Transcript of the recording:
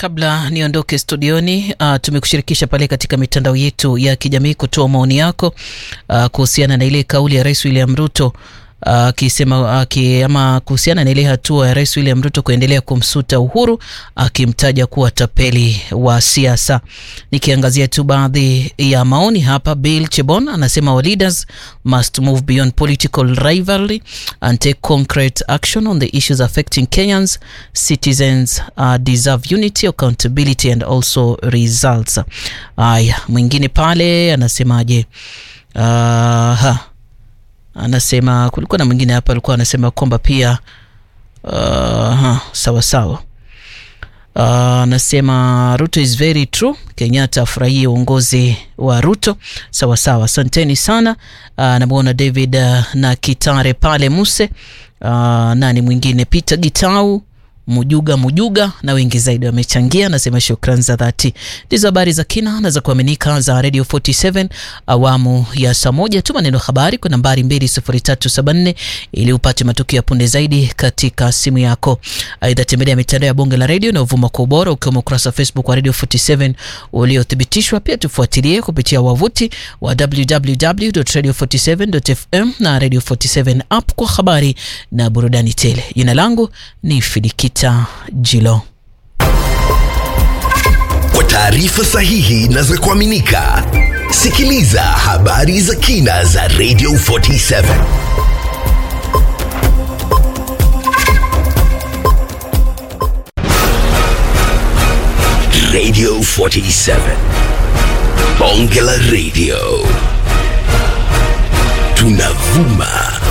Kabla niondoke studioni, uh, tumekushirikisha pale katika mitandao yetu ya kijamii kutoa maoni yako uh, kuhusiana na ile kauli ya Rais William Ruto akisema uh, uh, ama kuhusiana na ile hatua ya Rais William Ruto kuendelea kumsuta Uhuru akimtaja uh, kuwa tapeli wa siasa. Nikiangazia tu baadhi ya maoni hapa, Bill Chebon anasema our leaders must move beyond political rivalry and take concrete action on the issues affecting Kenyans. Citizens uh, deserve unity, accountability and also results. Haya, mwingine pale anasemaje? uh, ha anasema kulikuwa na mwingine hapa alikuwa anasema kwamba pia uh, sawa sawa anasema uh, Ruto is very true. Kenyatta afurahie uongozi wa Ruto. Sawa sawa, asanteni sana. Uh, namwona David uh, na Kitare pale Muse. Uh, nani mwingine? Peter Gitau Mujuga Mujuga na wengi zaidi wamechangia. Nasema shukrani za dhati. Ndizo habari za kina na za kuaminika za Radio 47 awamu ya saa moja. Tuma neno habari kwa nambari 20374 ili upate matukio ya punde zaidi katika simu yako. Aidha, tembelea mitandao ya Bonge la Radio na uvuma kwa ubora, ukiwemo ukurasa wa Facebook wa Radio 47 uliothibitishwa. Pia tufuatilie kupitia wavuti wa www.radio47.fm na Radio 47 app kwa habari na burudani tele. Jina langu ni Fidiki Jilo. Kwa taarifa sahihi na za kuaminika, sikiliza habari za kina za Radio 47. Radio 47. Bonge la Radio. Tunavuma